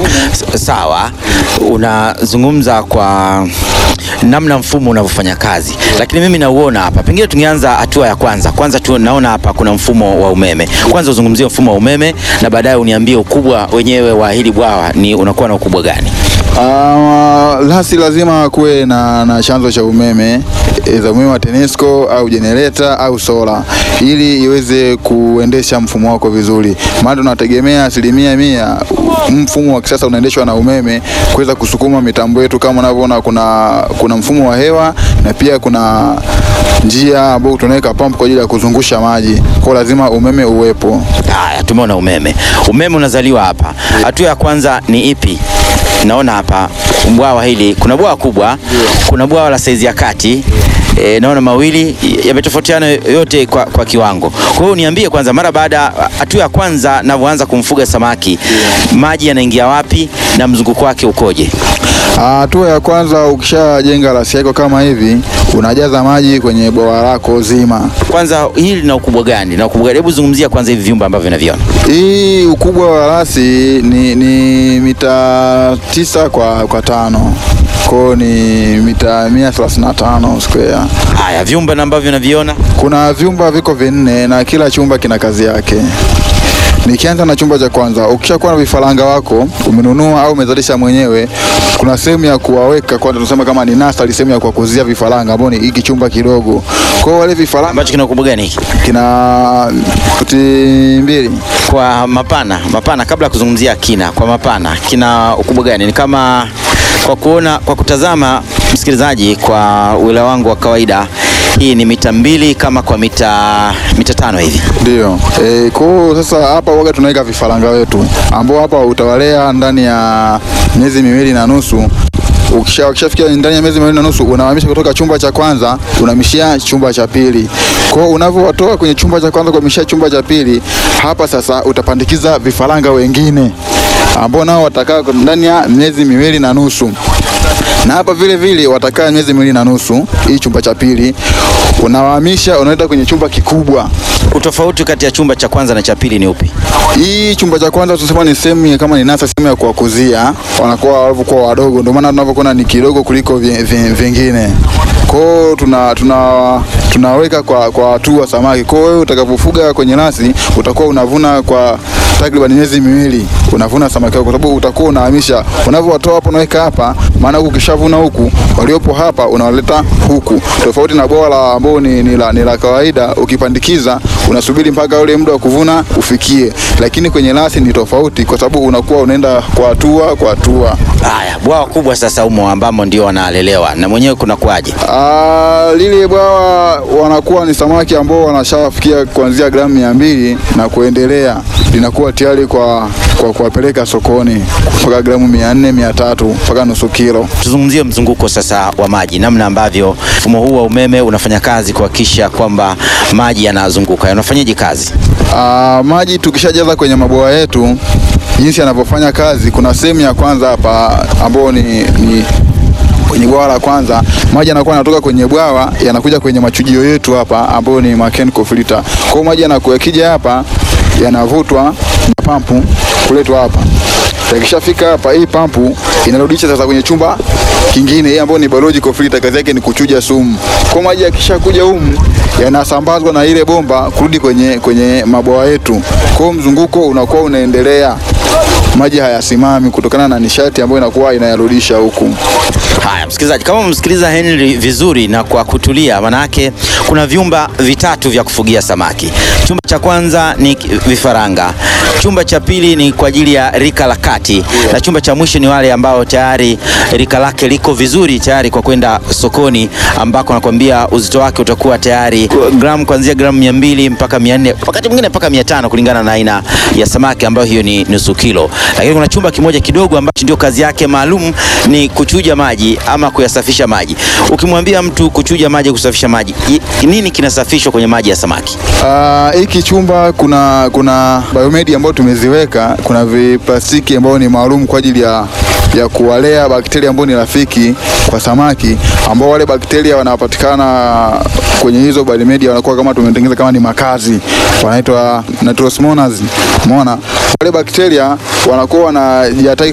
S- Sawa, unazungumza kwa namna mfumo unavyofanya kazi, lakini mimi nauona hapa, pengine tungeanza hatua ya kwanza. Kwanza tu naona hapa kuna mfumo wa umeme. Kwanza uzungumzie mfumo wa umeme na baadaye uniambie ukubwa wenyewe wa hili bwawa ni unakuwa na ukubwa gani? Uh, lasi lazima kuwe na, na chanzo cha umeme e, za umeme wa TANESCO au jenereta au sola ili iweze kuendesha mfumo wako vizuri, maana tunategemea asilimia mia mfumo wa kisasa unaendeshwa na umeme kuweza kusukuma mitambo yetu. Kama unavyoona kuna, kuna mfumo wa hewa na pia kuna njia ambayo tunaweka pump kwa ajili ya kuzungusha maji, kwa lazima umeme uwepo. Haya, tumeona umeme. Umeme unazaliwa hapa. Hatua ya kwanza ni ipi? Naona hapa bwawa hili, kuna bwawa kubwa, kuna bwawa la saizi ya kati. E, naona mawili yametofautiana yote kwa, kwa kiwango. Kwa hiyo niambie kwanza, mara baada hatua ya kwanza navyoanza kumfuga samaki, maji yanaingia wapi na mzunguko wake ukoje? Hatua ya kwanza, ukishajenga rasi yako kama hivi, unajaza maji kwenye bwawa lako zima. Kwanza hili lina ukubwa gani? Na ukubwa gani? Hebu zungumzia kwanza hivi vyumba ambavyo naviona. Hii ukubwa wa rasi ni, ni mita tisa kwa, kwa tano kwao ni mita mia thelathini na tano square. Haya, vyumba na ambavyo naviona Kuna vyumba viko vinne na kila chumba kina kazi yake. Nikianza na chumba cha kwanza, ukishakuwa na vifaranga wako umenunua au umezalisha mwenyewe, kuna sehemu ya kuwaweka kwanza, tunasema kama ni nursery, sehemu ya kuwakuzia vifaranga ambao ni hiki chumba kidogo. Kwa hiyo wale vifaranga ambacho kina ukubwa gani hiki? kina futi mbili Kwa mapana mapana, kabla ya kuzungumzia kina, kwa mapana kina ukubwa gani? Ni kama kwa kuona, kwa kutazama msikilizaji, kwa uelewa wangu wa kawaida, hii ni mita mbili kama kwa mita mita tano hivi. Ndio. E, kwa hiyo sasa hapa waga tunaweka vifaranga wetu ambao hapa utawalea ndani ya miezi miwili na nusu. Ukisha ukishafikia ndani ya miezi miwili na nusu unahamisha kutoka chumba cha kwanza unahamishia chumba cha pili. Kwa hiyo unavyowatoa kwenye chumba cha kwanza kuhamishia chumba cha pili, hapa sasa utapandikiza vifaranga wengine ambao nao watakaa ndani ya miezi miwili na nusu na hapa vile vile watakaa miezi miwili na nusu. Hii chumba cha pili unawahamisha, unaenda kwenye chumba kikubwa. Utofauti kati ya chumba cha kwanza na cha pili ni upi? Hii chumba cha kwanza tunasema ni sehemu ya- kama ni nasa, sehemu ya kuwakuzia, wanakuwa walivyokuwa wadogo, ndio maana tunavyokuwa ni kidogo kuliko vi- vi- vingine. Kwa hiyo tuna, tuna, tunaweka kwa kwa hatua samaki. Kwa hiyo wewe utakapofuga kwenye nasi utakuwa unavuna kwa takriban miezi miwili unavuna samaki wako, kwa sababu utakuwa unahamisha, unavyowatoa hapo unaweka hapa, maana huku ukishavuna huku, waliopo hapa unawaleta huku, tofauti na bwawa la ambao ni, ni, la, ni la kawaida. Ukipandikiza unasubiri mpaka ule muda wa kuvuna ufikie, lakini kwenye nasi ni tofauti, kwa sababu unakuwa unaenda kwa hatua kwa hatua. Haya, bwawa kubwa sasa umo ambamo ndio wanalelewa na mwenyewe kuna kwaje? Ah, lile bwawa wanakuwa ni samaki ambao wanashafikia kuanzia gramu mia mbili na kuendelea, linakuwa tayari kwa kwa kuwapeleka sokoni mpaka gramu mia nne mia tatu mpaka nusu kilo. Tuzungumzie mzunguko sasa wa maji, namna ambavyo mfumo huu wa umeme unafanya kazi kuhakikisha kwamba maji yanazunguka. Unafanyaje kazi? Ah, maji tukishajaza kwenye mabwawa yetu, jinsi yanavyofanya kazi, kuna sehemu ya kwanza hapa ambao ni, ni kwenye bwawa la kwanza, maji yanakuwa yanatoka kwenye bwawa yanakuja kwenye machujio yetu hapa ambayo ni mechanical filter. Kwa hiyo maji yanakuwa yakija hapa yanavutwa na pampu kuletwa hapa. Yakishafika hapa, hii pampu inarudisha sasa kwenye chumba kingine, hii ambayo ni biological filter, kazi yake ni kuchuja sumu. Kwa maji yakishakuja humu yanasambazwa na ile bomba kurudi kwenye, kwenye mabwawa yetu. Kwa hiyo mzunguko unakuwa unaendelea, maji hayasimami kutokana na nishati ambayo inakuwa inayarudisha huku. Haya, msikilizaji, kama umemsikiliza Henry vizuri na kwa kutulia, manake kuna vyumba vitatu vya kufugia samaki. Chumba cha kwanza ni vifaranga, chumba cha pili ni kwa ajili ya rika la kati, na chumba cha mwisho ni wale ambao tayari rika lake liko vizuri tayari kwa kwenda sokoni, ambako nakwambia uzito wake utakuwa tayari gramu kuanzia gramu mia mbili mpaka mia nne wakati mwingine mpaka mia tano kulingana na aina ya samaki ambayo hiyo ni nusu kilo. Lakini kuna chumba kimoja kidogo ambacho ndio kazi yake maalum ni kuchuja maji ama kuyasafisha maji. Ukimwambia mtu kuchuja maji, kusafisha maji, i- nini kinasafishwa kwenye maji ya samaki? Ah, hiki chumba kuna kuna biomedi ambayo tumeziweka, kuna viplastiki ambao ni maalum kwa ajili ya ya kuwalea bakteria ambao ni rafiki kwa samaki, ambao wale bakteria wanapatikana kwenye hizo biomedi, wanakuwa kama tumetengeneza kama ni makazi, wanaitwa nitrosomonas. Umeona, wale bakteria wanakuwa wanajiatai